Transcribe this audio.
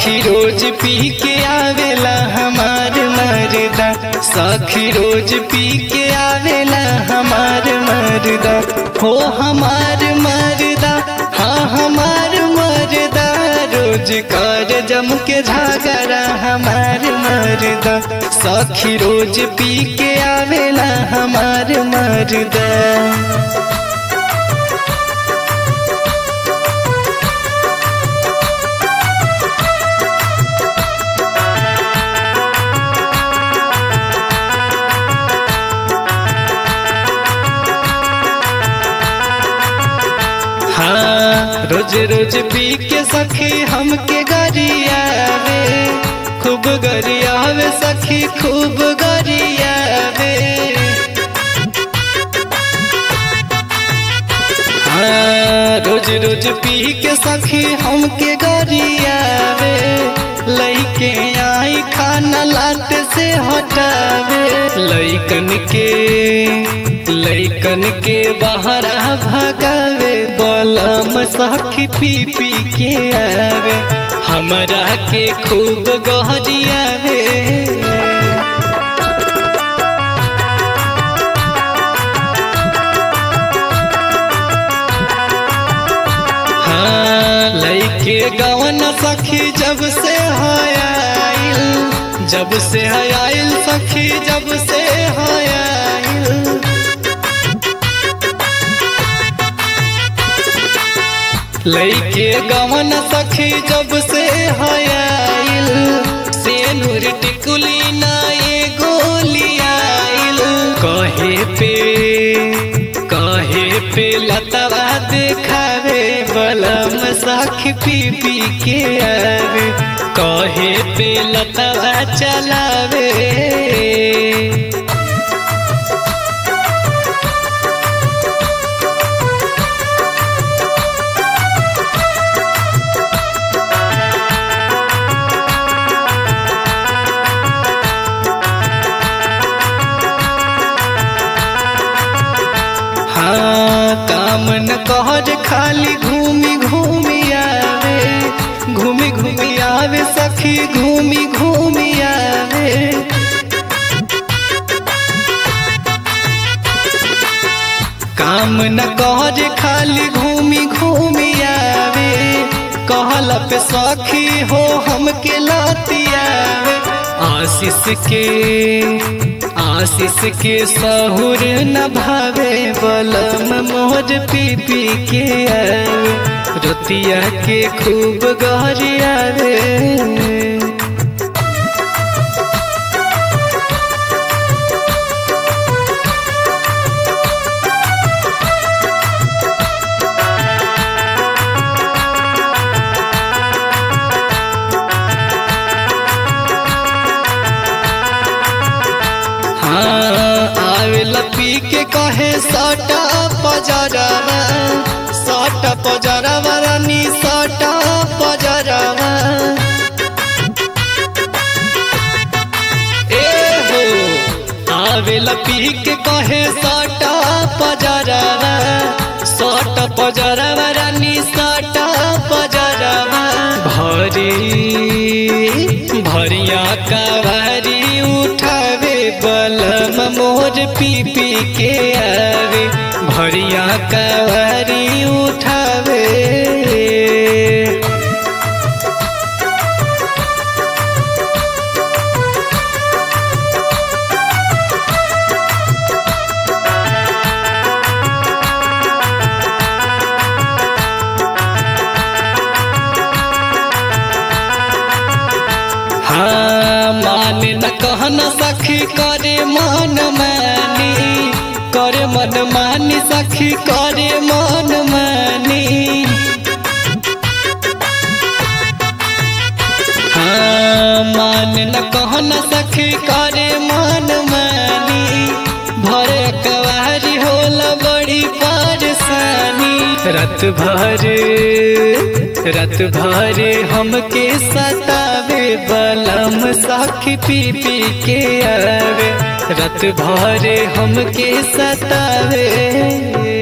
सखी रोज पी के आवेला हमार मर्दा सखी रोज पी के आवेला हमार मर्दा हो हमार मर्दा हाँ हमार मर्दा रोज कर जम के झगड़ा हमार मर्दा सखी रोज पी के आवेला हमार मर्दा हाँ रोज रोज पी के सखी हमके गरियावे खूब गरियावे सखी खूब गरियावे हाँ रोज रोज पी के सखी हमके गरियावे लइके आई खाना लाट से हटावे लइकन के लइकन के बाहर भगावे बलम सखी पी पी के आवे हमरा के खूब गहरियावे हाँ लइके गवन सखी जब से हयाइल जब से हयाइल सखी जब से हयाइल लइके गवन सखी जब से हयाइल से नूर टिकुली ना ये गोलियाइल कहे पे कहे पे लतवा देखावे बलम सखी पी पी के आवे कहे पे लतवा चलावे हाँ काम न कहर खाली घूमी घूमी आवे घूमी घूमी आवे सखी घूमी घूमी आवे काम न कहर खाली घूमी घूमी आवे कहला पे सखी हो हमके लाती आवे आशीष के आशीष के सहुर न भावे बलम मोर पी पी के आवे रोतिया के खूब गहरिया रे हाँ आवेला पी के कहे सटा पजरवा सटा पजरवा रानी सटा पजरवा ए हो आवेला पी के कहे सटा पजरवा सटा पजरवा रानी सटा पजरवा भरी भरिया का भारी उठावे बलम मोर पी पी के आवे भरिया का भारी उठावे हाँ माने न कहना सखी करे मन मानी करे मन मानी सखी करे मन मानी हाँ माने न कहना सखी करे मन मानी भरे कवारी होला बड़ी परेशानी रात भर रात भर हमके सतावे बलम साखी पी पी के आवे रात भर हमके सतावे